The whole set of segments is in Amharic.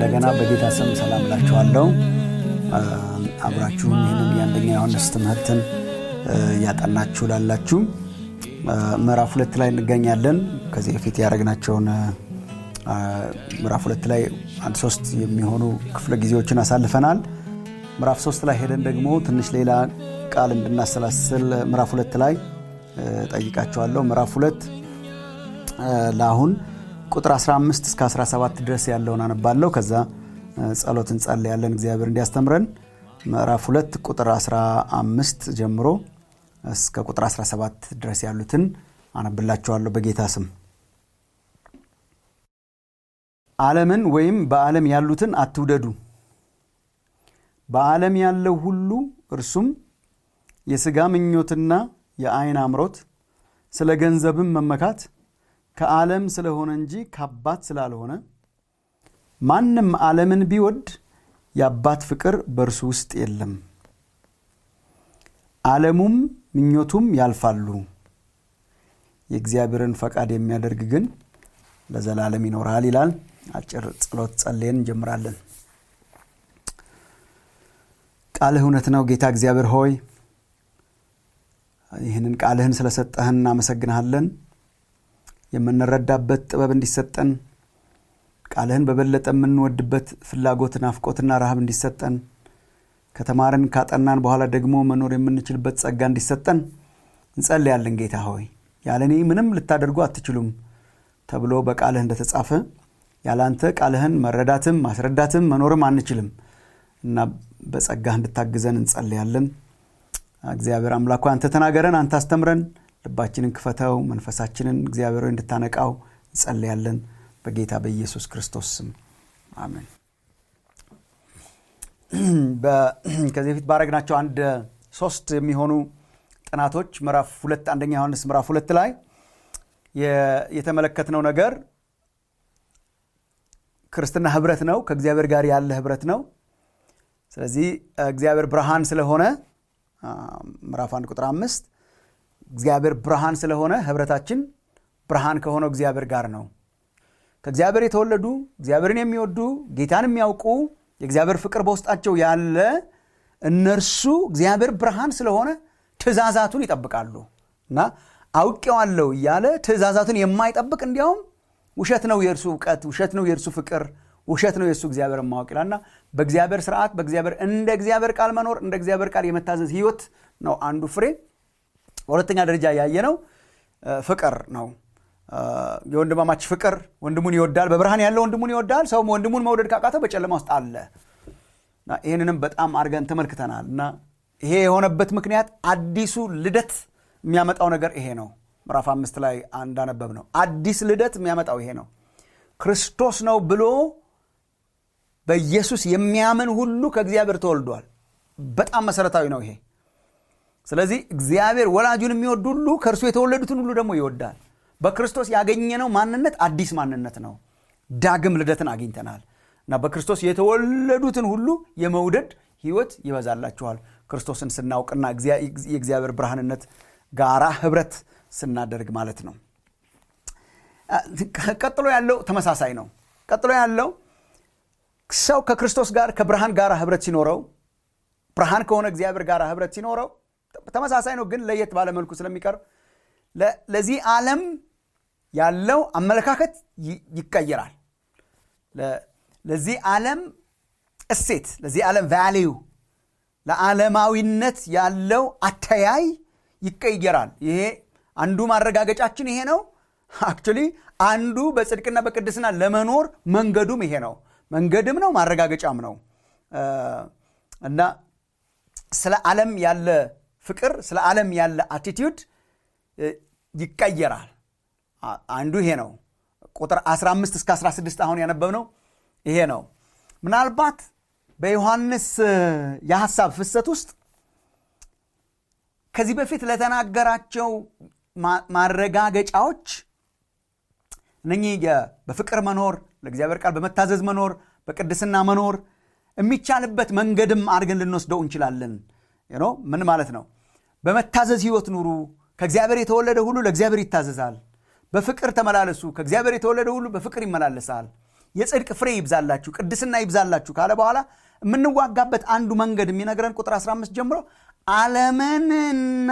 እንደገና በጌታ ስም ሰላም ላችኋለሁ። አብራችሁም ይህንን የአንደኛ ዮሐንስ ትምህርትን እያጠናችሁ ላላችሁ ምዕራፍ ሁለት ላይ እንገኛለን። ከዚህ በፊት ያደረግናቸውን ምዕራፍ ሁለት ላይ አንድ ሶስት የሚሆኑ ክፍለ ጊዜዎችን አሳልፈናል። ምዕራፍ ሶስት ላይ ሄደን ደግሞ ትንሽ ሌላ ቃል እንድናሰላስል ምዕራፍ ሁለት ላይ ጠይቃቸዋለሁ። ምዕራፍ ሁለት ለአሁን ቁጥር 15 እስከ 17 ድረስ ያለውን አነባለሁ። ከዛ ጸሎት እንጸልያለን እግዚአብሔር እንዲያስተምረን። ምዕራፍ ሁለት ቁጥር 15 ጀምሮ እስከ ቁጥር 17 ድረስ ያሉትን አነብላችኋለሁ በጌታ ስም። ዓለምን ወይም በዓለም ያሉትን አትውደዱ። በዓለም ያለው ሁሉ እርሱም የሥጋ ምኞትና የዓይን አምሮት፣ ስለ ገንዘብም መመካት ከዓለም ስለሆነ እንጂ ከአባት ስላልሆነ ማንም ዓለምን ቢወድ የአባት ፍቅር በእርሱ ውስጥ የለም። ዓለሙም ምኞቱም ያልፋሉ፣ የእግዚአብሔርን ፈቃድ የሚያደርግ ግን ለዘላለም ይኖራል ይላል። አጭር ጸሎት ጸልየን እንጀምራለን። ቃልህ እውነት ነው ጌታ እግዚአብሔር ሆይ ይህንን ቃልህን ስለሰጠህን እናመሰግንሃለን። የምንረዳበት ጥበብ እንዲሰጠን ቃልህን በበለጠ የምንወድበት ፍላጎት፣ ናፍቆትና ረሃብ እንዲሰጠን ከተማርን ካጠናን በኋላ ደግሞ መኖር የምንችልበት ጸጋ እንዲሰጠን እንጸልያለን። ጌታ ሆይ ያለ እኔ ምንም ልታደርጉ አትችሉም ተብሎ በቃልህ እንደተጻፈ ያለ አንተ ቃልህን መረዳትም ማስረዳትም መኖርም አንችልም እና በጸጋህ እንድታግዘን እንጸልያለን። እግዚአብሔር አምላኩ አንተ ተናገረን፣ አንተ አስተምረን፣ ልባችንን ክፈተው፣ መንፈሳችንን እግዚአብሔር እንድታነቃው እንጸልያለን በጌታ በኢየሱስ ክርስቶስ ስም አሜን። ከዚህ በፊት ባረግናቸው አንድ ሶስት የሚሆኑ ጥናቶች ምዕራፍ ሁለት አንደኛ ዮሐንስ ምዕራፍ ሁለት ላይ የተመለከትነው ነገር ክርስትና ህብረት ነው። ከእግዚአብሔር ጋር ያለ ህብረት ነው። ስለዚህ እግዚአብሔር ብርሃን ስለሆነ ምዕራፍ አንድ ቁጥር አምስት እግዚአብሔር ብርሃን ስለሆነ ህብረታችን ብርሃን ከሆነው እግዚአብሔር ጋር ነው። ከእግዚአብሔር የተወለዱ እግዚአብሔርን የሚወዱ ጌታን የሚያውቁ የእግዚአብሔር ፍቅር በውስጣቸው ያለ እነርሱ እግዚአብሔር ብርሃን ስለሆነ ትእዛዛቱን ይጠብቃሉ እና አውቄዋለሁ እያለ ትእዛዛቱን የማይጠብቅ እንዲያውም ውሸት ነው የእርሱ እውቀት፣ ውሸት ነው የእርሱ ፍቅር፣ ውሸት ነው የእሱ እግዚአብሔር ማወቅ ይላልና በእግዚአብሔር ስርዓት በእግዚአብሔር እንደ እግዚአብሔር ቃል መኖር እንደ እግዚአብሔር ቃል የመታዘዝ ህይወት ነው አንዱ ፍሬ። በሁለተኛ ደረጃ ያየነው ፍቅር ነው። የወንድማማች ፍቅር ወንድሙን ይወዳል። በብርሃን ያለው ወንድሙን ይወዳል። ሰው ወንድሙን መውደድ ካቃተው በጨለማ ውስጥ አለ። ይህንንም በጣም አድርገን ተመልክተናል እና ይሄ የሆነበት ምክንያት አዲሱ ልደት የሚያመጣው ነገር ይሄ ነው። ምዕራፍ አምስት ላይ እንዳነበብ ነው አዲስ ልደት የሚያመጣው ይሄ ነው። ክርስቶስ ነው ብሎ በኢየሱስ የሚያምን ሁሉ ከእግዚአብሔር ተወልዷል። በጣም መሰረታዊ ነው ይሄ። ስለዚህ እግዚአብሔር ወላጁን የሚወድ ሁሉ ከእርሱ የተወለዱትን ሁሉ ደግሞ ይወዳል። በክርስቶስ ያገኘነው ማንነት አዲስ ማንነት ነው። ዳግም ልደትን አግኝተናል እና በክርስቶስ የተወለዱትን ሁሉ የመውደድ ህይወት ይበዛላችኋል ክርስቶስን ስናውቅና የእግዚአብሔር ብርሃንነት ጋራ ህብረት ስናደርግ ማለት ነው። ቀጥሎ ያለው ተመሳሳይ ነው። ቀጥሎ ያለው ሰው ከክርስቶስ ጋር ከብርሃን ጋር ህብረት ሲኖረው ብርሃን ከሆነ እግዚአብሔር ጋር ህብረት ሲኖረው ተመሳሳይ ነው፣ ግን ለየት ባለ መልኩ ስለሚቀርብ ለዚህ ዓለም ያለው አመለካከት ይቀየራል። ለዚህ ዓለም እሴት፣ ለዚህ ዓለም ቫሊዩ፣ ለዓለማዊነት ያለው አተያይ ይቀየራል። ይሄ አንዱ ማረጋገጫችን ይሄ ነው። አክቹሊ አንዱ በጽድቅና በቅድስና ለመኖር መንገዱም ይሄ ነው። መንገድም ነው ማረጋገጫም ነው እና ስለ ዓለም ያለ ፍቅር፣ ስለ ዓለም ያለ አቲቲዩድ ይቀየራል። አንዱ ይሄ ነው። ቁጥር 15 እስከ 16 አሁን ያነበብነው ይሄ ነው። ምናልባት በዮሐንስ የሐሳብ ፍሰት ውስጥ ከዚህ በፊት ለተናገራቸው ማረጋገጫዎች እነኚህ በፍቅር መኖር፣ ለእግዚአብሔር ቃል በመታዘዝ መኖር፣ በቅድስና መኖር የሚቻልበት መንገድም አድርገን ልንወስደው እንችላለን። ምን ማለት ነው? በመታዘዝ ህይወት ኑሩ። ከእግዚአብሔር የተወለደ ሁሉ ለእግዚአብሔር ይታዘዛል። በፍቅር ተመላለሱ። ከእግዚአብሔር የተወለደ ሁሉ በፍቅር ይመላለሳል። የጽድቅ ፍሬ ይብዛላችሁ ቅድስና ይብዛላችሁ ካለ በኋላ የምንዋጋበት አንዱ መንገድ የሚነግረን ቁጥር 15 ጀምሮ ዓለምንና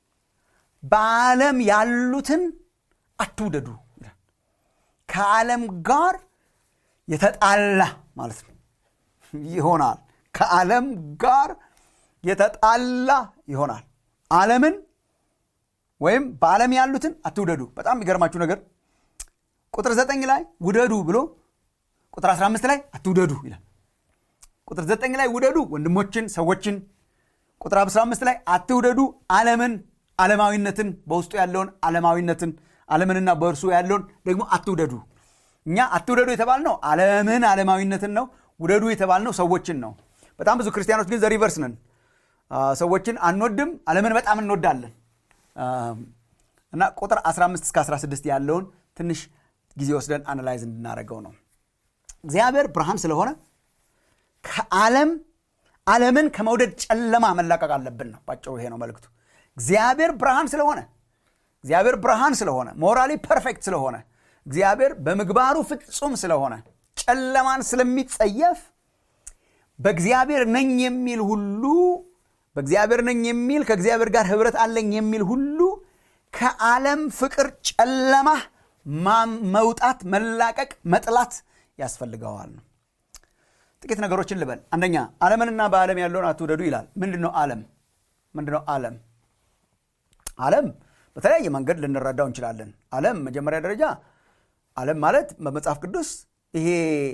በዓለም ያሉትን አትውደዱ ይላል ከዓለም ጋር የተጣላ ማለት ነው ይሆናል ከዓለም ጋር የተጣላ ይሆናል ዓለምን ወይም በዓለም ያሉትን አትውደዱ በጣም የሚገርማችሁ ነገር ቁጥር 9 ላይ ውደዱ ብሎ ቁጥር 15 ላይ አትውደዱ ይላል ቁጥር 9 ላይ ውደዱ ወንድሞችን ሰዎችን ቁጥር 15 ላይ አትውደዱ ዓለምን ዓለማዊነትን በውስጡ ያለውን ዓለማዊነትን ዓለምንና በእርሱ ያለውን ደግሞ አትውደዱ እኛ አትውደዱ የተባልነው ዓለምን ዓለማዊነትን ነው ውደዱ የተባልነው ሰዎችን ነው በጣም ብዙ ክርስቲያኖች ግን ዘሪቨርስ ነን ሰዎችን አንወድም ዓለምን በጣም እንወዳለን እና ቁጥር 15 እስከ 16 ያለውን ትንሽ ጊዜ ወስደን አናላይዝ እንድናደርገው ነው እግዚአብሔር ብርሃን ስለሆነ ከዓለም ዓለምን ከመውደድ ጨለማ መላቀቅ አለብን ነው ባጭሩ ይሄ ነው መልክቱ እግዚአብሔር ብርሃን ስለሆነ እግዚአብሔር ብርሃን ስለሆነ ሞራሊ ፐርፌክት ስለሆነ እግዚአብሔር በምግባሩ ፍጹም ስለሆነ ጨለማን ስለሚጸየፍ በእግዚአብሔር ነኝ የሚል ሁሉ በእግዚአብሔር ነኝ የሚል ከእግዚአብሔር ጋር ህብረት አለኝ የሚል ሁሉ ከዓለም ፍቅር ጨለማ መውጣት መላቀቅ መጥላት ያስፈልገዋል ነው ጥቂት ነገሮችን ልበል አንደኛ ዓለምንና በዓለም ያለውን አትውደዱ ይላል ምንድን ነው ዓለም ምንድን ነው ዓለም ዓለም በተለያየ መንገድ ልንረዳው እንችላለን ዓለም መጀመሪያ ደረጃ ዓለም ማለት በመጽሐፍ ቅዱስ ይሄ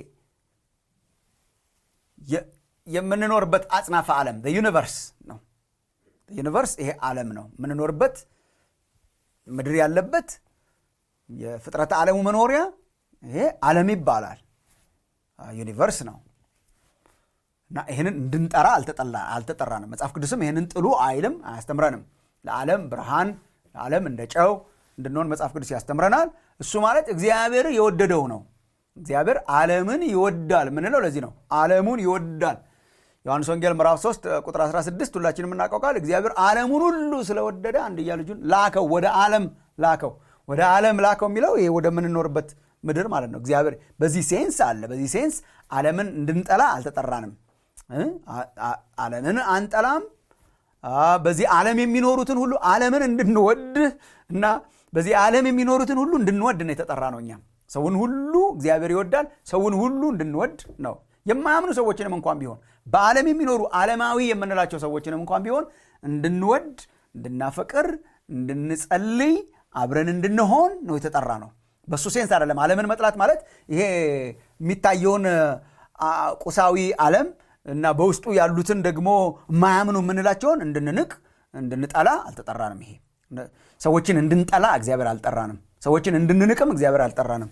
የምንኖርበት አጽናፈ ዓለም ዩኒቨርስ ነው ዩኒቨርስ ይሄ ዓለም ነው የምንኖርበት ምድር ያለበት የፍጥረተ ዓለሙ መኖሪያ ይሄ ዓለም ይባላል ዩኒቨርስ ነው እና ይህንን እንድንጠራ አልተጠራንም መጽሐፍ ቅዱስም ይህንን ጥሉ አይልም አያስተምረንም ለዓለም ብርሃን ለዓለም እንደ ጨው እንድንሆን መጽሐፍ ቅዱስ ያስተምረናል እሱ ማለት እግዚአብሔር የወደደው ነው እግዚአብሔር ዓለምን ይወዳል ምንለው ለዚህ ነው ዓለሙን ይወዳል ዮሐንስ ወንጌል ምዕራፍ 3 ቁጥር 16 ሁላችን የምናውቀው ቃል እግዚአብሔር ዓለሙን ሁሉ ስለወደደ አንድያ ልጁን ላከው ወደ ዓለም ላከው ወደ ዓለም ላከው የሚለው ይሄ ወደምንኖርበት ምድር ማለት ነው እግዚአብሔር በዚህ ሴንስ አለ በዚህ ሴንስ ዓለምን እንድንጠላ አልተጠራንም ዓለምን አንጠላም በዚህ ዓለም የሚኖሩትን ሁሉ ዓለምን እንድንወድ እና በዚህ ዓለም የሚኖሩትን ሁሉ እንድንወድ ነው የተጠራ ነው እኛም ሰውን ሁሉ እግዚአብሔር ይወዳል ሰውን ሁሉ እንድንወድ ነው የማያምኑ ሰዎችንም እንኳን ቢሆን በዓለም የሚኖሩ ዓለማዊ የምንላቸው ሰዎችንም እንኳን ቢሆን እንድንወድ እንድናፈቅር እንድንጸልይ አብረን እንድንሆን ነው የተጠራ ነው በሱ ሴንስ አይደለም ዓለምን መጥላት ማለት ይሄ የሚታየውን ቁሳዊ ዓለም እና በውስጡ ያሉትን ደግሞ የማያምኑ የምንላቸውን እንድንንቅ እንድንጠላ አልተጠራንም ይሄ ሰዎችን እንድንጠላ እግዚአብሔር አልጠራንም ሰዎችን እንድንንቅም እግዚአብሔር አልጠራንም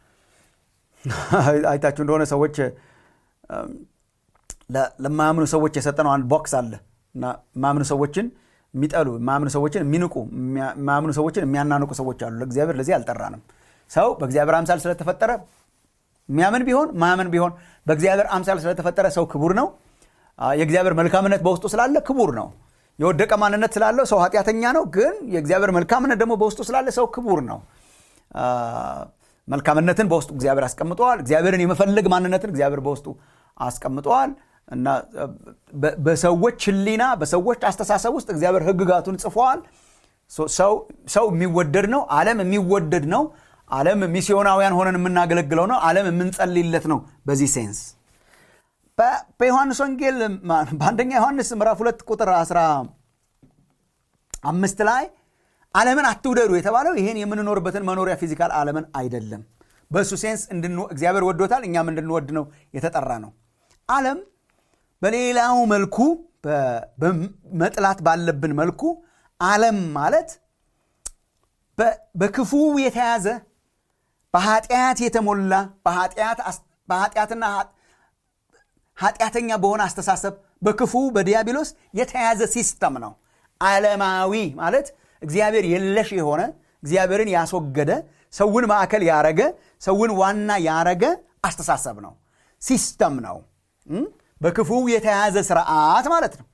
አይታችሁ እንደሆነ ሰዎች ለማያምኑ ሰዎች የሰጠነው አንድ ቦክስ አለ እና የማያምኑ ሰዎችን የሚጠሉ የማያምኑ ሰዎችን የሚንቁ የማያምኑ ሰዎችን የሚያናንቁ ሰዎች አሉ ለእግዚአብሔር ለዚህ አልጠራንም ሰው በእግዚአብሔር አምሳል ስለተፈጠረ የሚያምን ቢሆን ማያምን ቢሆን በእግዚአብሔር አምሳል ስለተፈጠረ ሰው ክቡር ነው የእግዚአብሔር መልካምነት በውስጡ ስላለ ክቡር ነው የወደቀ ማንነት ስላለው ሰው ኃጢአተኛ ነው ግን የእግዚአብሔር መልካምነት ደግሞ በውስጡ ስላለ ሰው ክቡር ነው መልካምነትን በውስጡ እግዚአብሔር አስቀምጠዋል እግዚአብሔርን የመፈለግ ማንነትን እግዚአብሔር በውስጡ አስቀምጠዋል እና በሰዎች ህሊና በሰዎች አስተሳሰብ ውስጥ እግዚአብሔር ህግጋቱን ጽፈዋል ሰው የሚወደድ ነው ዓለም የሚወደድ ነው ዓለም ሚስዮናውያን ሆነን የምናገለግለው ነው ዓለም የምንጸልይለት ነው በዚህ ሴንስ በዮሐንስ ወንጌል በአንደኛ ዮሐንስ ምዕራፍ ሁለት ቁጥር አስራ አምስት ላይ ዓለምን አትውደዱ የተባለው ይህን የምንኖርበትን መኖሪያ ፊዚካል ዓለምን አይደለም በእሱ ሴንስ እግዚአብሔር ወዶታል እኛም እንድንወድ ነው የተጠራ ነው ዓለም በሌላው መልኩ መጥላት ባለብን መልኩ ዓለም ማለት በክፉ የተያዘ በኃጢአት የተሞላ በኃጢአትና ኃጢአተኛ በሆነ አስተሳሰብ በክፉ በዲያብሎስ የተያዘ ሲስተም ነው ዓለማዊ ማለት እግዚአብሔር የለሽ የሆነ እግዚአብሔርን ያስወገደ ሰውን ማዕከል ያረገ ሰውን ዋና ያረገ አስተሳሰብ ነው ሲስተም ነው በክፉ የተያዘ ስርዓት ማለት ነው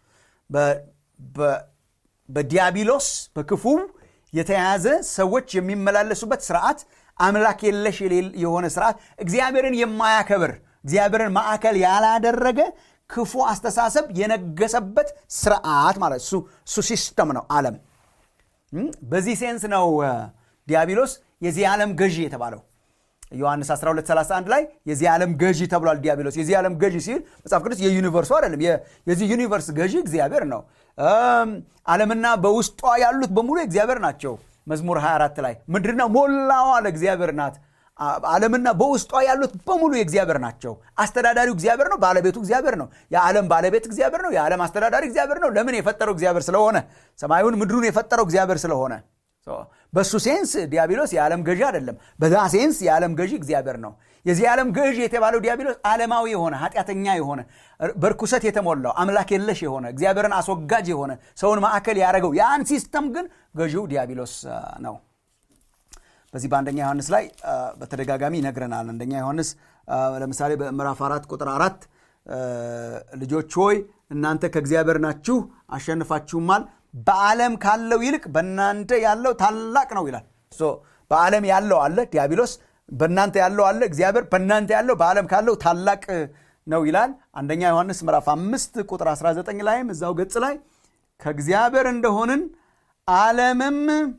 በዲያብሎስ በክፉ የተያዘ ሰዎች የሚመላለሱበት ስርዓት አምላክ የለሽ የሆነ ስርዓት እግዚአብሔርን የማያከብር እግዚአብሔርን ማዕከል ያላደረገ ክፉ አስተሳሰብ የነገሰበት ስርዓት ማለት እሱ እሱ ሲስተም ነው ዓለም በዚህ ሴንስ ነው ዲያብሎስ የዚህ ዓለም ገዢ የተባለው ዮሐንስ 1231 ላይ የዚህ ዓለም ገዢ ተብሏል ዲያብሎስ የዚህ ዓለም ገዢ ሲል መጽሐፍ ቅዱስ የዩኒቨርሱ አይደለም የዚህ ዩኒቨርስ ገዢ እግዚአብሔር ነው ዓለምና በውስጧ ያሉት በሙሉ እግዚአብሔር ናቸው መዝሙር 24 ላይ ምድርና ሞላዋ ለእግዚአብሔር ናት ዓለምና በውስጧ ያሉት በሙሉ የእግዚአብሔር ናቸው አስተዳዳሪው እግዚአብሔር ነው ባለቤቱ እግዚአብሔር ነው የዓለም ባለቤት እግዚአብሔር ነው የዓለም አስተዳዳሪ እግዚአብሔር ነው ለምን የፈጠረው እግዚአብሔር ስለሆነ ሰማዩን ምድሩን የፈጠረው እግዚአብሔር ስለሆነ በሱ ሴንስ ዲያብሎስ የዓለም ገዢ አይደለም በዛ ሴንስ የዓለም ገዢ እግዚአብሔር ነው የዚህ ዓለም ገዢ የተባለው ዲያብሎስ ዓለማዊ የሆነ ኃጢአተኛ የሆነ በርኩሰት የተሞላው አምላክ የለሽ የሆነ እግዚአብሔርን አስወጋጅ የሆነ ሰውን ማዕከል ያደረገው ያን ሲስተም ግን ገዢው ዲያብሎስ ነው በዚህ በአንደኛ ዮሐንስ ላይ በተደጋጋሚ ይነግረናል አንደኛ ዮሐንስ ለምሳሌ በምዕራፍ አራት ቁጥር አራት ልጆች ሆይ እናንተ ከእግዚአብሔር ናችሁ አሸንፋችሁማል በዓለም ካለው ይልቅ በእናንተ ያለው ታላቅ ነው ይላል በዓለም ያለው አለ ዲያብሎስ በእናንተ ያለው አለ እግዚአብሔር በእናንተ ያለው በዓለም ካለው ታላቅ ነው ይላል አንደኛ ዮሐንስ ምዕራፍ አምስት ቁጥር 19 ላይም እዛው ገጽ ላይ ከእግዚአብሔር እንደሆንን ዓለምም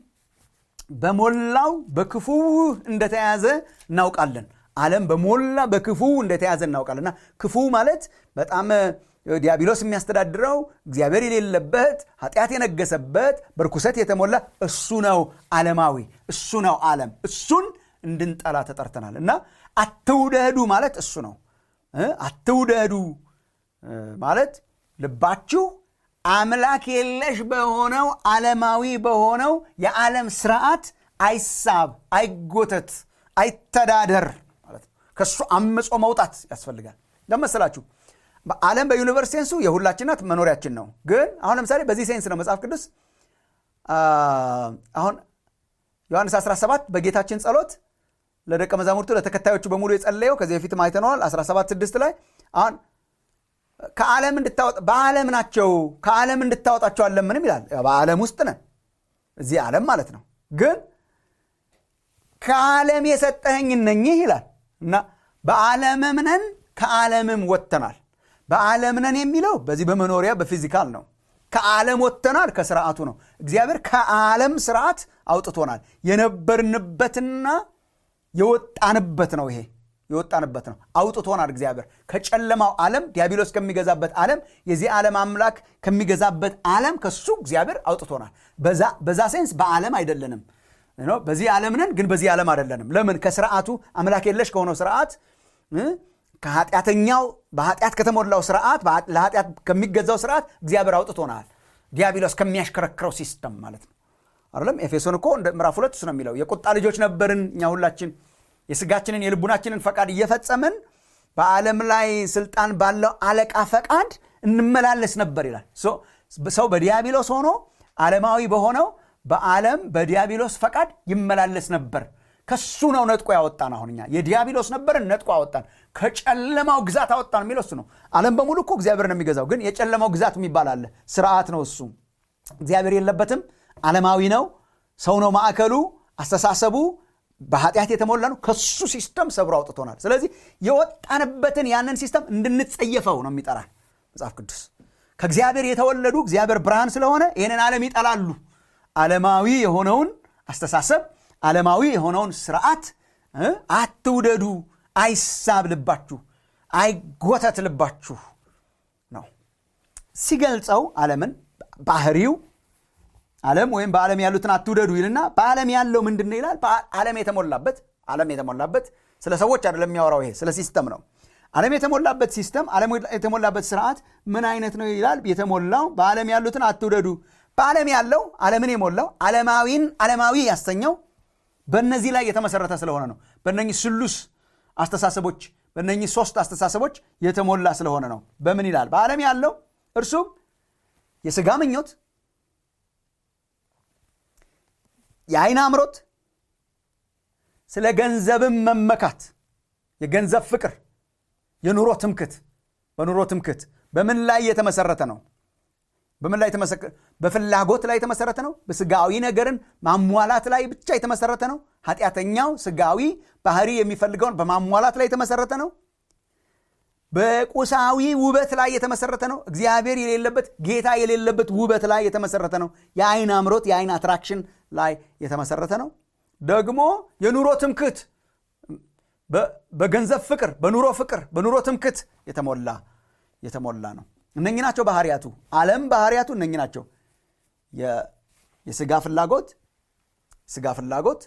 በሞላው በክፉ እንደተያዘ እናውቃለን ዓለም በሞላ በክፉ እንደተያዘ እናውቃለን እና ክፉ ማለት በጣም ዲያብሎስ የሚያስተዳድረው እግዚአብሔር የሌለበት ኃጢአት የነገሰበት በርኩሰት የተሞላ እሱ ነው ዓለማዊ እሱ ነው ዓለም እሱን እንድንጠላ ተጠርተናል እና አትውደዱ ማለት እሱ ነው አትውደዱ ማለት ልባችሁ አምላክ የለሽ በሆነው ዓለማዊ በሆነው የዓለም ስርዓት አይሳብ አይጎተት አይተዳደር ማለት ነው ከእሱ አምጾ መውጣት ያስፈልጋል ለመሰላችሁ ዓለም በዩኒቨርስ ሴንሱ የሁላችን ናት መኖሪያችን ነው ግን አሁን ለምሳሌ በዚህ ሴንስ ነው መጽሐፍ ቅዱስ አሁን ዮሐንስ 17 በጌታችን ጸሎት ለደቀ መዛሙርቱ ለተከታዮቹ በሙሉ የጸለየው ከዚህ በፊትም አይተነዋል 17 6 ላይ አሁን ከዓለም እንድታወጣ በዓለም ናቸው ከዓለም እንድታወጣቸው አለምንም ይላል በዓለም ውስጥ ነን እዚህ ዓለም ማለት ነው ግን ከዓለም የሰጠኸኝ እነኝህ ይላል እና በዓለምም ነን ከዓለምም ወጥተናል በዓለም ነን የሚለው በዚህ በመኖሪያ በፊዚካል ነው ከዓለም ወጥተናል ከስርዓቱ ነው እግዚአብሔር ከዓለም ስርዓት አውጥቶናል የነበርንበትና የወጣንበት ነው ይሄ የወጣንበት ነው አውጥቶናል እግዚአብሔር ከጨለማው ዓለም ዲያብሎስ ከሚገዛበት ዓለም የዚህ ዓለም አምላክ ከሚገዛበት ዓለም ከሱ እግዚአብሔር አውጥቶናል በዛ ሴንስ በዓለም አይደለንም በዚህ ዓለም ነን ግን በዚህ ዓለም አይደለንም ለምን ከስርዓቱ አምላክ የለሽ ከሆነው ስርዓት ከኃጢአተኛው በኃጢአት ከተሞላው ስርዓት ለኃጢአት ከሚገዛው ስርዓት እግዚአብሔር አውጥቶናል ዲያብሎስ ከሚያሽከረክረው ሲስተም ማለት ነው አይደለም ኤፌሶን እኮ እንደ ምዕራፍ ሁለት እሱ ነው የሚለው የቁጣ ልጆች ነበርን እኛ ሁላችን የስጋችንን የልቡናችንን ፈቃድ እየፈጸምን በዓለም ላይ ስልጣን ባለው አለቃ ፈቃድ እንመላለስ ነበር ይላል ሰው በዲያብሎስ ሆኖ ዓለማዊ በሆነው በዓለም በዲያብሎስ ፈቃድ ይመላለስ ነበር ከሱ ነው ነጥቆ ያወጣን አሁን እኛ የዲያብሎስ ነበርን ነጥቆ አወጣን ከጨለማው ግዛት አወጣን የሚለው እሱ ነው ዓለም በሙሉ እኮ እግዚአብሔር ነው የሚገዛው ግን የጨለማው ግዛት የሚባል አለ ስርዓት ነው እሱ እግዚአብሔር የለበትም ዓለማዊ ነው ሰው ነው ማዕከሉ አስተሳሰቡ በኃጢአት የተሞላ ነው ከሱ ሲስተም ሰብሮ አውጥቶናል ስለዚህ የወጣንበትን ያንን ሲስተም እንድንጸየፈው ነው የሚጠራን መጽሐፍ ቅዱስ ከእግዚአብሔር የተወለዱ እግዚአብሔር ብርሃን ስለሆነ ይህንን ዓለም ይጠላሉ ዓለማዊ የሆነውን አስተሳሰብ ዓለማዊ የሆነውን ስርዓት አትውደዱ አይሳብ ልባችሁ አይጎተት ልባችሁ ነው ሲገልጸው ዓለምን ባህሪው ዓለም ወይም በዓለም ያሉትን አትውደዱ ይልና በዓለም ያለው ምንድን ነው ይላል ዓለም የተሞላበት ዓለም የተሞላበት ስለ ሰዎች አይደለም የሚያወራው ይሄ ስለ ሲስተም ነው ዓለም የተሞላበት ሲስተም ዓለም የተሞላበት ስርዓት ምን አይነት ነው ይላል የተሞላው በዓለም ያሉትን አትውደዱ በዓለም ያለው ዓለምን የሞላው ዓለማዊን ዓለማዊ ያሰኘው በእነዚህ ላይ የተመሰረተ ስለሆነ ነው በእነኚህ ስሉስ አስተሳሰቦች በእነኚህ ሶስት አስተሳሰቦች የተሞላ ስለሆነ ነው በምን ይላል በዓለም ያለው እርሱም የስጋ ምኞት የአይን አምሮት ስለ ገንዘብም መመካት የገንዘብ ፍቅር የኑሮ ትምክት በኑሮ ትምክት በምን ላይ የተመሰረተ ነው በምን ላይ በፍላጎት ላይ የተመሰረተ ነው በስጋዊ ነገርን ማሟላት ላይ ብቻ የተመሰረተ ነው ኃጢአተኛው ስጋዊ ባህሪ የሚፈልገውን በማሟላት ላይ የተመሰረተ ነው በቁሳዊ ውበት ላይ የተመሰረተ ነው እግዚአብሔር የሌለበት ጌታ የሌለበት ውበት ላይ የተመሰረተ ነው የአይን አምሮት የአይን አትራክሽን ላይ የተመሰረተ ነው ደግሞ የኑሮ ትምክት በገንዘብ ፍቅር በኑሮ ፍቅር በኑሮ ትምክት የተሞላ የተሞላ ነው እነኚህ ናቸው ባህርያቱ ዓለም ባህርያቱ እነኚህ ናቸው የስጋ ፍላጎት ስጋ ፍላጎት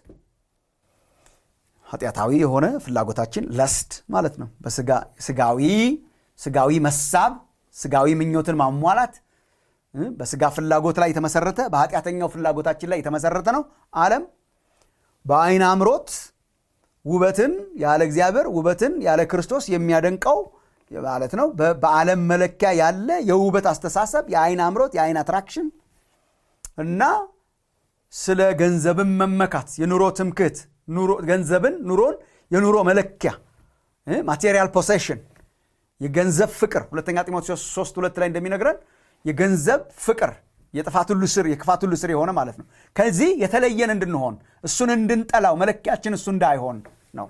ኃጢአታዊ የሆነ ፍላጎታችን ለስድ ማለት ነው በስጋዊ ስጋዊ መሳብ ስጋዊ ምኞትን ማሟላት በስጋ ፍላጎት ላይ የተመሰረተ በኃጢአተኛው ፍላጎታችን ላይ የተመሰረተ ነው ዓለም በአይን አምሮት ውበትን ያለ እግዚአብሔር ውበትን ያለ ክርስቶስ የሚያደንቀው ማለት ነው በዓለም መለኪያ ያለ የውበት አስተሳሰብ የአይን አምሮት የአይን አትራክሽን እና ስለ ገንዘብን መመካት የኑሮ ትምክህት ገንዘብን ኑሮን የኑሮ መለኪያ ማቴሪያል ፖሴሽን የገንዘብ ፍቅር ሁለተኛ ጢሞቴዎስ 3 ሁለት ላይ እንደሚነግረን የገንዘብ ፍቅር የጥፋት ሁሉ ስር የክፋት ሁሉ ስር የሆነ ማለት ነው ከዚህ የተለየን እንድንሆን እሱን እንድንጠላው መለኪያችን እሱ እንዳይሆን ነው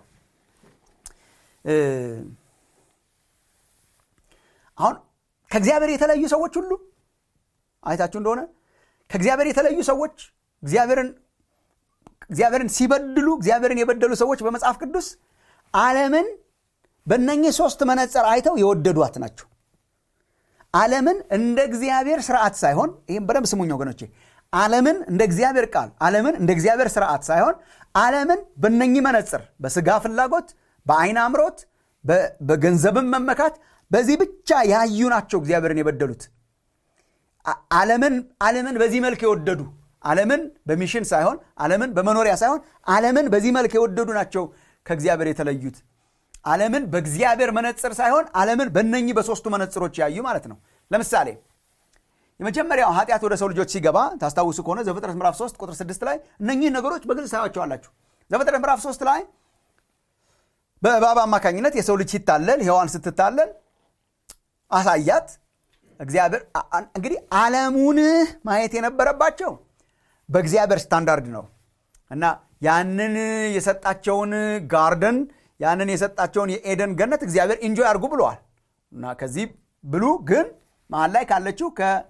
አሁን ከእግዚአብሔር የተለዩ ሰዎች ሁሉ አይታችሁ እንደሆነ ከእግዚአብሔር የተለዩ ሰዎች እግዚአብሔርን እግዚአብሔርን ሲበድሉ እግዚአብሔርን የበደሉ ሰዎች በመጽሐፍ ቅዱስ ዓለምን በእነኚህ ሶስት መነጽር አይተው የወደዷት ናቸው ዓለምን እንደ እግዚአብሔር ስርዓት ሳይሆን ይህም በደንብ ስሙኝ ወገኖቼ ዓለምን እንደ እግዚአብሔር ቃል ዓለምን እንደ እግዚአብሔር ስርዓት ሳይሆን ዓለምን በነኚህ መነጽር በስጋ ፍላጎት በአይን አምሮት በገንዘብን መመካት በዚህ ብቻ ያዩ ናቸው እግዚአብሔርን የበደሉት ዓለምን ዓለምን በዚህ መልክ የወደዱ ዓለምን በሚሽን ሳይሆን ዓለምን በመኖሪያ ሳይሆን ዓለምን በዚህ መልክ የወደዱ ናቸው ከእግዚአብሔር የተለዩት ዓለምን በእግዚአብሔር መነጽር ሳይሆን ዓለምን በነኚህ በሶስቱ መነጽሮች ያዩ ማለት ነው ለምሳሌ የመጀመሪያው ኃጢአት ወደ ሰው ልጆች ሲገባ ታስታውሱ ከሆነ ዘፍጥረት ምዕራፍ 3 ቁጥር 6 ላይ እነኚህ ነገሮች በግልጽ ታያቸዋላችሁ ዘፍጥረት ምዕራፍ 3 ላይ በእባብ አማካኝነት የሰው ልጅ ሲታለል ሔዋን ስትታለል አሳያት እግዚአብሔር እንግዲህ ዓለሙን ማየት የነበረባቸው በእግዚአብሔር ስታንዳርድ ነው እና ያንን የሰጣቸውን ጋርደን ያንን የሰጣቸውን የኤደን ገነት እግዚአብሔር ኢንጆይ አድርጉ ብለዋል እና ከዚህ ብሉ ግን መሀል ላይ ካለችው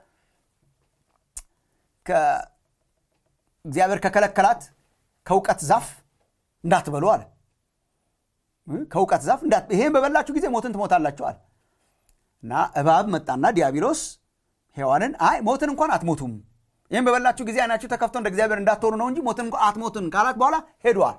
እግዚአብሔር ከከለከላት ከእውቀት ዛፍ እንዳትበሉ አለ ከእውቀት ዛፍ ይሄን በበላችሁ ጊዜ ሞትን ትሞታላችሁ አለ እና እባብ መጣና ዲያብሎስ ሔዋንን አይ ሞትን እንኳን አትሞቱም ይህም በበላችሁ ጊዜ አይናችሁ ተከፍቶ እንደ እግዚአብሔር እንዳትሆኑ ነው እንጂ ሞትን እንኳን አትሞትን ካላት በኋላ ሄደዋል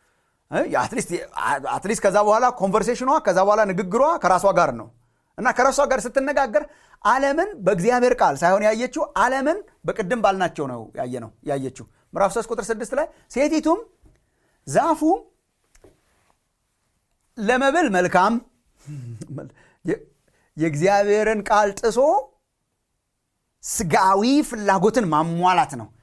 አትሊስት ከዛ በኋላ ኮንቨርሴሽኗ ከዛ በኋላ ንግግሯ ከራሷ ጋር ነው እና ከራሷ ጋር ስትነጋገር ዓለምን በእግዚአብሔር ቃል ሳይሆን ያየችው ዓለምን በቅድም ባልናቸው ነው ያየ ነው ያየችው ምዕራፍ 3 ቁጥር 6 ላይ ሴቲቱም ዛፉ ለመብል መልካም የእግዚአብሔርን ቃል ጥሶ ስጋዊ ፍላጎትን ማሟላት ነው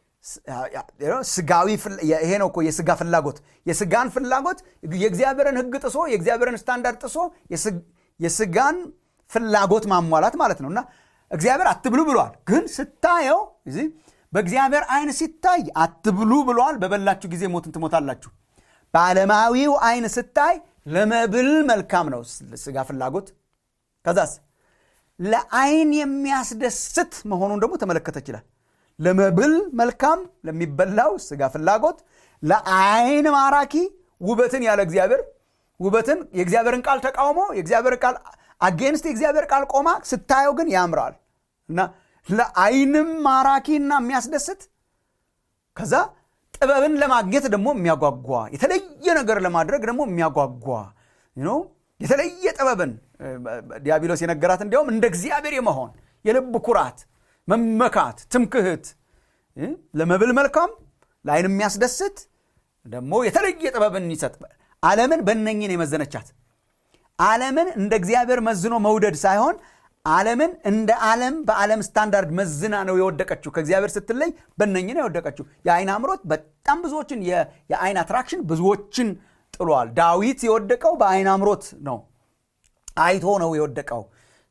ስጋዊ ይሄ ነው እኮ የስጋ ፍላጎት የስጋን ፍላጎት የእግዚአብሔርን ህግ ጥሶ የእግዚአብሔርን ስታንዳርድ ጥሶ የስጋን ፍላጎት ማሟላት ማለት ነው እና እግዚአብሔር አትብሉ ብሏል ግን ስታየው በእግዚአብሔር አይን ሲታይ አትብሉ ብሏል በበላችሁ ጊዜ ሞትን ትሞታላችሁ በዓለማዊው አይን ስታይ ለመብል መልካም ነው ስጋ ፍላጎት ከዛስ ለአይን የሚያስደስት መሆኑን ደግሞ ተመለከተ ይችላል ለመብል መልካም ለሚበላው ስጋ ፍላጎት ለአይን ማራኪ ውበትን ያለ እግዚአብሔር ውበትን የእግዚአብሔርን ቃል ተቃውሞ የእግዚአብሔር ቃል አጌንስት የእግዚአብሔር ቃል ቆማ ስታየው ግን ያምራል እና ለአይንም ማራኪና የሚያስደስት ከዛ ጥበብን ለማግኘት ደግሞ የሚያጓጓ የተለየ ነገር ለማድረግ ደግሞ የሚያጓጓ የተለየ ጥበብን ዲያብሎስ የነገራት እንዲያውም እንደ እግዚአብሔር የመሆን የልብ ኩራት መመካት ትምክህት ለመብል መልካም ለአይን የሚያስደስት ደግሞ የተለየ ጥበብን ይሰጥ ዓለምን በእነኝን የመዘነቻት ዓለምን እንደ እግዚአብሔር መዝኖ መውደድ ሳይሆን ዓለምን እንደ ዓለም በዓለም ስታንዳርድ መዝና ነው የወደቀችው ከእግዚአብሔር ስትለይ በነኝን የወደቀችው የአይን አምሮት በጣም ብዙዎችን የአይን አትራክሽን ብዙዎችን ጥሏል ዳዊት የወደቀው በአይን አምሮት ነው አይቶ ነው የወደቀው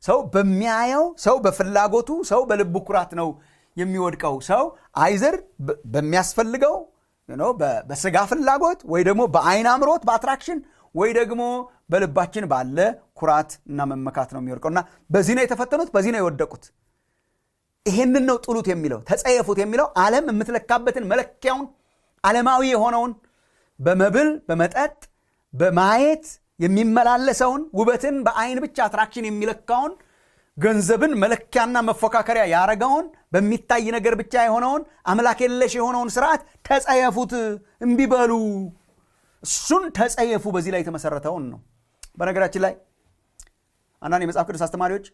ሰው በሚያየው ሰው በፍላጎቱ ሰው በልቡ ኩራት ነው የሚወድቀው ሰው አይዘር በሚያስፈልገው በስጋ ፍላጎት ወይ ደግሞ በአይን አምሮት በአትራክሽን ወይ ደግሞ በልባችን ባለ ኩራት እና መመካት ነው የሚወድቀው እና በዚህ ነው የተፈተኑት በዚህ ነው የወደቁት ይሄንን ነው ጥሉት የሚለው ተጸየፉት የሚለው ዓለም የምትለካበትን መለኪያውን ዓለማዊ የሆነውን በመብል በመጠጥ በማየት የሚመላለሰውን ውበትን በአይን ብቻ አትራክሽን የሚለካውን ገንዘብን መለኪያና መፎካከሪያ ያረገውን በሚታይ ነገር ብቻ የሆነውን አምላክ የለሽ የሆነውን ስርዓት ተጸየፉት እምቢበሉ እሱን ተጸየፉ በዚህ ላይ የተመሰረተውን ነው በነገራችን ላይ አንዳንድ የመጽሐፍ ቅዱስ አስተማሪዎች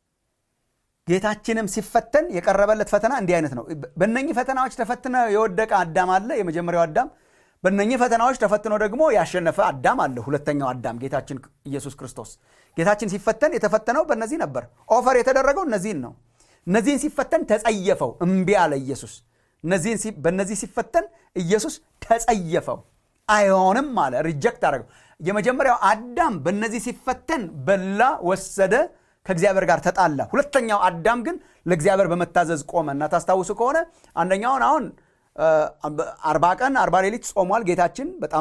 ጌታችንም ሲፈተን የቀረበለት ፈተና እንዲህ አይነት ነው በእነኚህ ፈተናዎች ተፈትነ የወደቀ አዳም አለ የመጀመሪያው አዳም በእነኚህ ፈተናዎች ተፈትኖ ደግሞ ያሸነፈ አዳም አለ ሁለተኛው አዳም ጌታችን ኢየሱስ ክርስቶስ ጌታችን ሲፈተን የተፈተነው በእነዚህ ነበር ኦፈር የተደረገው እነዚህን ነው እነዚህን ሲፈተን ተጸየፈው እምቢ አለ ኢየሱስ በእነዚህ ሲፈተን ኢየሱስ ተጸየፈው አይሆንም አለ ሪጀክት አደረገው የመጀመሪያው አዳም በእነዚህ ሲፈተን በላ ወሰደ ከእግዚአብሔር ጋር ተጣላ ሁለተኛው አዳም ግን ለእግዚአብሔር በመታዘዝ ቆመ እና ታስታውሱ ከሆነ አንደኛውን አሁን አርባ ቀን አርባ ሌሊት ጾሟል ጌታችን በጣም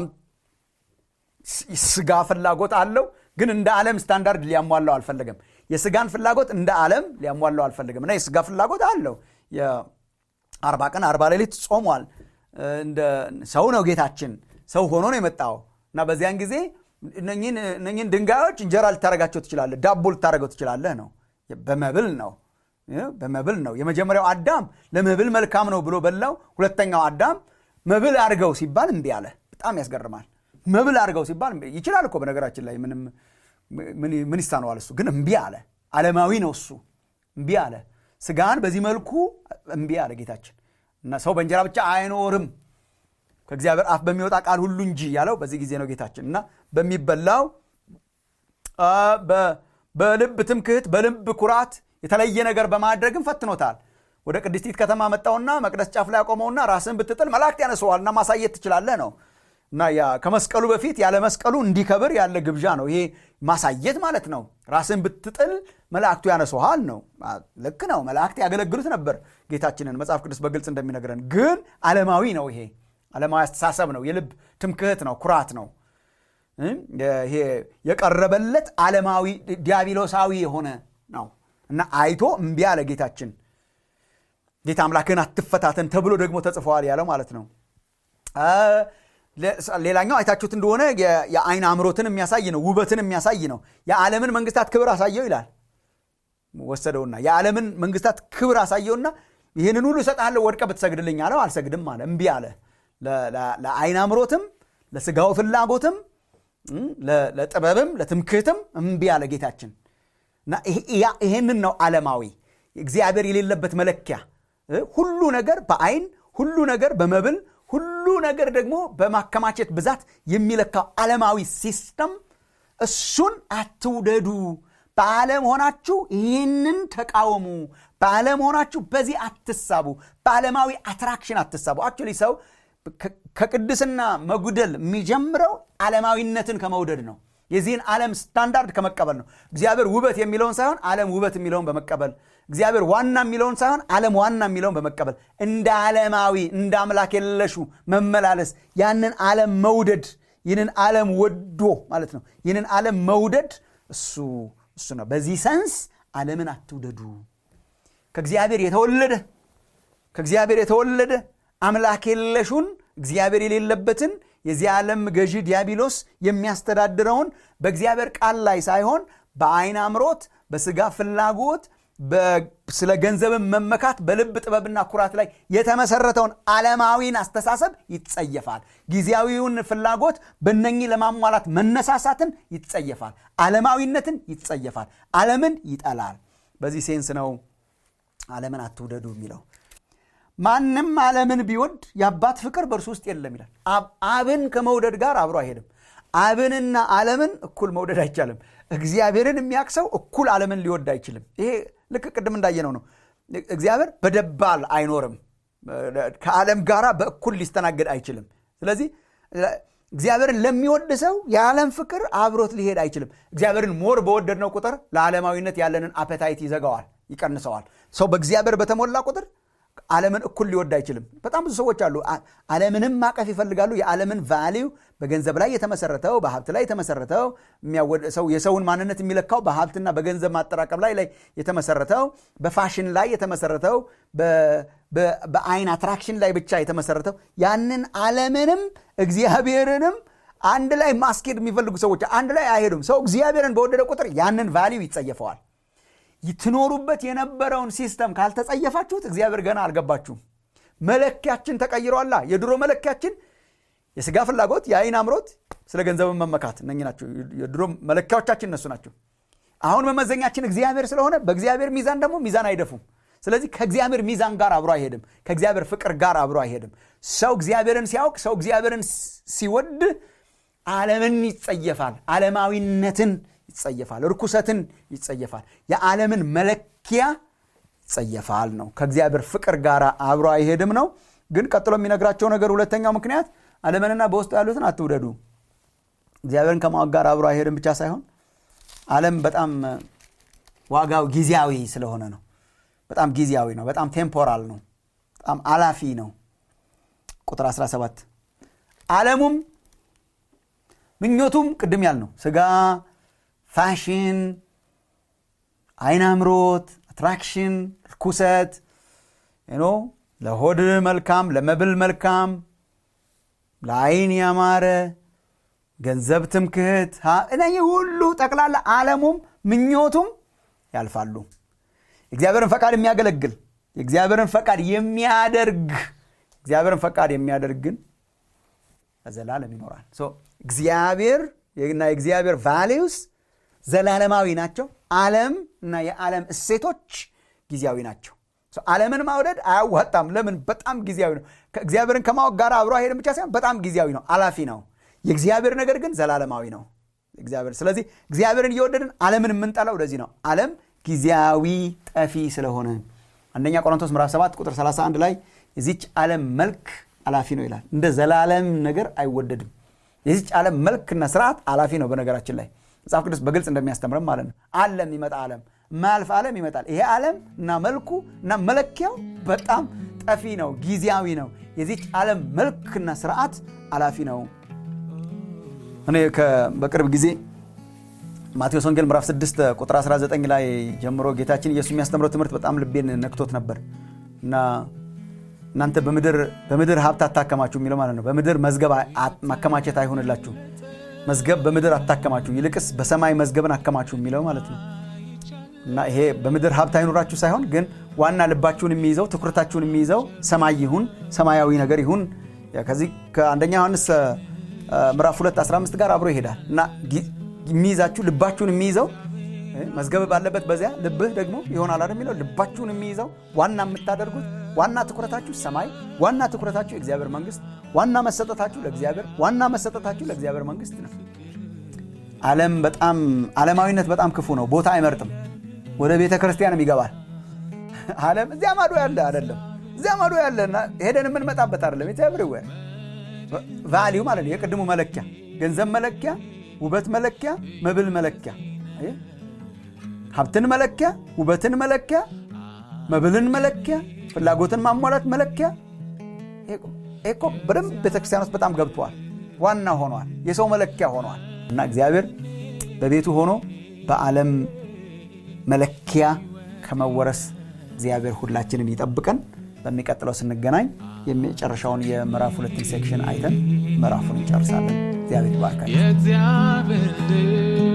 ስጋ ፍላጎት አለው ግን እንደ ዓለም ስታንዳርድ ሊያሟላው አልፈለገም የስጋን ፍላጎት እንደ ዓለም ሊያሟላው አልፈለገም እና የስጋ ፍላጎት አለው የአርባ ቀን አርባ ሌሊት ጾሟል ሰው ነው ጌታችን ሰው ሆኖ ነው የመጣው እና በዚያን ጊዜ እነኝን ድንጋዮች እንጀራ ልታረጋቸው ትችላለህ ዳቦ ልታረገው ትችላለህ ነው በመብል ነው በመብል ነው የመጀመሪያው አዳም ለመብል መልካም ነው ብሎ በላው ሁለተኛው አዳም መብል አድርገው ሲባል እምቢ አለ በጣም ያስገርማል መብል አድርገው ሲባል ይችላል እኮ በነገራችን ላይ ምንም ምን ይሳነዋል እሱ ግን እምቢ አለ ዓለማዊ ነው እሱ እምቢ አለ ስጋን በዚህ መልኩ እምቢ አለ ጌታችን እና ሰው በእንጀራ ብቻ አይኖርም ከእግዚአብሔር አፍ በሚወጣ ቃል ሁሉ እንጂ ያለው በዚህ ጊዜ ነው ጌታችን እና በሚበላው በልብ ትምክህት በልብ ኩራት የተለየ ነገር በማድረግም ፈትኖታል ወደ ቅድስቲት ከተማ መጣውና መቅደስ ጫፍ ላይ ያቆመውና ራስን ብትጥል መላእክት ያነሰዋልና ማሳየት ትችላለህ ነው እና ከመስቀሉ በፊት ያለ መስቀሉ እንዲከብር ያለ ግብዣ ነው ይሄ ማሳየት ማለት ነው ራስን ብትጥል መላእክቱ ያነሰሃል ነው ልክ ነው መላእክት ያገለግሉት ነበር ጌታችንን መጽሐፍ ቅዱስ በግልጽ እንደሚነግረን ግን ዓለማዊ ነው ይሄ ዓለማዊ አስተሳሰብ ነው የልብ ትምክህት ነው ኩራት ነው ይሄ የቀረበለት ዓለማዊ ዲያብሎሳዊ የሆነ ነው እና አይቶ እምቢ አለ ጌታችን ጌታ አምላክን አትፈታተን ተብሎ ደግሞ ተጽፈዋል ያለው ማለት ነው ሌላኛው አይታችሁት እንደሆነ የአይን አምሮትን የሚያሳይ ነው ውበትን የሚያሳይ ነው የዓለምን መንግስታት ክብር አሳየው ይላል ወሰደውና የዓለምን መንግስታት ክብር አሳየውና ይህንን ሁሉ እሰጥሃለሁ ወድቀ ብትሰግድልኝ አለው አልሰግድም አለ እምቢ አለ ለአይን አምሮትም ለስጋው ፍላጎትም ለጥበብም ለትምክህትም እምቢ አለ ጌታችን እና ይሄንን ነው ዓለማዊ እግዚአብሔር የሌለበት መለኪያ ሁሉ ነገር በአይን ሁሉ ነገር በመብል ሁሉ ነገር ደግሞ በማከማቸት ብዛት የሚለካው ዓለማዊ ሲስተም እሱን አትውደዱ በዓለም ሆናችሁ ይህንን ተቃወሙ በዓለም ሆናችሁ በዚህ አትሳቡ በዓለማዊ አትራክሽን አትሳቡ አክቹዋሊ ሰው ከቅድስና መጉደል የሚጀምረው ዓለማዊነትን ከመውደድ ነው የዚህን ዓለም ስታንዳርድ ከመቀበል ነው እግዚአብሔር ውበት የሚለውን ሳይሆን ዓለም ውበት የሚለውን በመቀበል እግዚአብሔር ዋና የሚለውን ሳይሆን ዓለም ዋና የሚለውን በመቀበል እንደ ዓለማዊ እንደ አምላክ የለሹ መመላለስ ያንን ዓለም መውደድ ይህንን ዓለም ወዶ ማለት ነው ይህንን ዓለም መውደድ እሱ እሱ ነው በዚህ ሰንስ ዓለምን አትውደዱ ከእግዚአብሔር የተወለደ ከእግዚአብሔር የተወለደ አምላክ የለሹን እግዚአብሔር የሌለበትን የዚህ ዓለም ገዢ ዲያብሎስ የሚያስተዳድረውን በእግዚአብሔር ቃል ላይ ሳይሆን በአይን አምሮት በስጋ ፍላጎት ስለ ገንዘብን መመካት በልብ ጥበብና ኩራት ላይ የተመሰረተውን ዓለማዊን አስተሳሰብ ይጸየፋል ጊዜያዊውን ፍላጎት በነኚህ ለማሟላት መነሳሳትን ይጸየፋል ዓለማዊነትን ይጸየፋል ዓለምን ይጠላል በዚህ ሴንስ ነው ዓለምን አትውደዱ የሚለው ማንም ዓለምን ቢወድ የአባት ፍቅር በእርሱ ውስጥ የለም ይላል አብን ከመውደድ ጋር አብሮ አይሄድም አብንና ዓለምን እኩል መውደድ አይቻልም እግዚአብሔርን የሚያቅሰው እኩል ዓለምን ሊወድ አይችልም ይሄ ልክ ቅድም እንዳየነው ነው እግዚአብሔር በደባል አይኖርም ከዓለም ጋር በእኩል ሊስተናገድ አይችልም ስለዚህ እግዚአብሔርን ለሚወድ ሰው የዓለም ፍቅር አብሮት ሊሄድ አይችልም እግዚአብሔርን ሞር በወደድነው ቁጥር ለዓለማዊነት ያለንን አፐታይት ይዘጋዋል ይቀንሰዋል ሰው በእግዚአብሔር በተሞላ ቁጥር ዓለምን እኩል ሊወድ አይችልም በጣም ብዙ ሰዎች አሉ ዓለምንም ማቀፍ ይፈልጋሉ የዓለምን ቫሊው በገንዘብ ላይ የተመሰረተው በሀብት ላይ የተመሰረተው ሰው የሰውን ማንነት የሚለካው በሀብትና በገንዘብ ማጠራቀም ላይ ላይ የተመሰረተው በፋሽን ላይ የተመሰረተው በአይን አትራክሽን ላይ ብቻ የተመሰረተው ያንን ዓለምንም እግዚአብሔርንም አንድ ላይ ማስኬድ የሚፈልጉ ሰዎች አንድ ላይ አይሄዱም ሰው እግዚአብሔርን በወደደ ቁጥር ያንን ቫሊው ይጸየፈዋል ትኖሩበት የነበረውን ሲስተም ካልተጸየፋችሁት እግዚአብሔር ገና አልገባችሁም መለኪያችን ተቀይሯላ የድሮ መለኪያችን የስጋ ፍላጎት የአይን አምሮት ስለ ገንዘብን መመካት እነ ናቸው የድሮ መለኪያዎቻችን እነሱ ናቸው አሁን መመዘኛችን እግዚአብሔር ስለሆነ በእግዚአብሔር ሚዛን ደግሞ ሚዛን አይደፉም ስለዚህ ከእግዚአብሔር ሚዛን ጋር አብሮ አይሄድም ከእግዚአብሔር ፍቅር ጋር አብሮ አይሄድም ሰው እግዚአብሔርን ሲያውቅ ሰው እግዚአብሔርን ሲወድ ዓለምን ይጸየፋል ዓለማዊነትን ይጸየፋል ርኩሰትን ይጸየፋል የዓለምን መለኪያ ይጸየፋል ነው ከእግዚአብሔር ፍቅር ጋር አብሮ አይሄድም ነው ግን ቀጥሎ የሚነግራቸው ነገር ሁለተኛው ምክንያት ዓለምንና በውስጡ ያሉትን አትውደዱ እግዚአብሔርን ከማወቅ ጋር አብሮ አይሄድም ብቻ ሳይሆን ዓለም በጣም ዋጋው ጊዜያዊ ስለሆነ ነው በጣም ጊዜያዊ ነው በጣም ቴምፖራል ነው በጣም አላፊ ነው ቁጥር 17 ዓለሙም ምኞቱም ቅድም ያል ነው ስጋ ፋሽን አይን አምሮት አትራክሽን ርኩሰት ኖ ለሆድ መልካም ለመብል መልካም ለአይን ያማረ ገንዘብ ትምክህት እነዚህ ሁሉ ጠቅላላ ዓለሙም ምኞቱም ያልፋሉ የእግዚአብሔርን ፈቃድ የሚያገለግል የእግዚአብሔርን ፈቃድ የሚያደርግ እግዚአብሔርን ፈቃድ የሚያደርግ ግን ለዘላለም ይኖራል እግዚአብሔር እና የእግዚአብሔር ቫሌውስ ዘላለማዊ ናቸው ዓለም እና የዓለም እሴቶች ጊዜያዊ ናቸው ዓለምን ማውደድ አያዋጣም ለምን በጣም ጊዜያዊ ነው እግዚአብሔርን ከማወቅ ጋር አብሮ አይሄድም ብቻ ሳይሆን በጣም ጊዜያዊ ነው አላፊ ነው የእግዚአብሔር ነገር ግን ዘላለማዊ ነው እግዚአብሔር ስለዚህ እግዚአብሔርን እየወደድን ዓለምን የምንጠላው ለዚህ ነው ዓለም ጊዜያዊ ጠፊ ስለሆነ አንደኛ ቆሮንቶስ ምዕራፍ 7 ቁጥር 31 ላይ የዚች ዓለም መልክ አላፊ ነው ይላል እንደ ዘላለም ነገር አይወደድም የዚች ዓለም መልክና ስርዓት አላፊ ነው በነገራችን ላይ መጽሐፍ ቅዱስ በግልጽ እንደሚያስተምረም ማለት ነው አለም ይመጣ ዓለም ማያልፍ ዓለም ይመጣል ይሄ ዓለም እና መልኩ እና መለኪያው በጣም ጠፊ ነው ጊዜያዊ ነው የዚች ዓለም መልክና ስርዓት አላፊ ነው እኔ በቅርብ ጊዜ ማቴዎስ ወንጌል ምዕራፍ 6 ቁጥር 19 ላይ ጀምሮ ጌታችን ኢየሱስ የሚያስተምረው ትምህርት በጣም ልቤን ነክቶት ነበር እና እናንተ በምድር ሀብት አታከማችሁ የሚለው ማለት ነው በምድር መዝገብ ማከማቸት አይሆንላችሁ መዝገብ በምድር አታከማችሁ ይልቅስ በሰማይ መዝገብን አከማችሁ የሚለው ማለት ነው እና ይሄ በምድር ሀብት አይኖራችሁ ሳይሆን ግን ዋና ልባችሁን የሚይዘው ትኩረታችሁን የሚይዘው ሰማይ ይሁን ሰማያዊ ነገር ይሁን ከዚህ ከአንደኛ ዮሐንስ ምዕራፍ 2 15 ጋር አብሮ ይሄዳል እና የሚይዛችሁ ልባችሁን የሚይዘው መዝገብ ባለበት በዚያ ልብህ ደግሞ ይሆናል አይደል የሚለው ልባችሁን የሚይዘው ዋና የምታደርጉት ዋና ትኩረታችሁ ሰማይ ዋና ትኩረታችሁ የእግዚአብሔር መንግስት ዋና መሰጠታችሁ ለእግዚአብሔር ዋና መሰጠታችሁ ለእግዚአብሔር መንግስት ነው ዓለም በጣም ዓለማዊነት በጣም ክፉ ነው ቦታ አይመርጥም ወደ ቤተ ክርስቲያንም ይገባል ዓለም እዚያ ማዶ ያለ አይደለም እዚያ ማዶ ያለና ሄደን የምንመጣበት አይደለም ኢትስ ኤቭሪዌር ቫሊዩ ማለት ነው የቅድሙ መለኪያ ገንዘብ መለኪያ ውበት መለኪያ መብል መለኪያ ሀብትን መለኪያ ውበትን መለኪያ መብልን መለኪያ ፍላጎትን ማሟላት መለኪያ እኮ በደንብ ቤተክርስቲያን ውስጥ በጣም ገብተዋል ዋና ሆኗል የሰው መለኪያ ሆኗል እና እግዚአብሔር በቤቱ ሆኖ በዓለም መለኪያ ከመወረስ እግዚአብሔር ሁላችንን ይጠብቀን በሚቀጥለው ስንገናኝ የመጨረሻውን የምዕራፍ ሁለትን ሴክሽን አይተን ምዕራፉን እንጨርሳለን እግዚአብሔር ይባርካል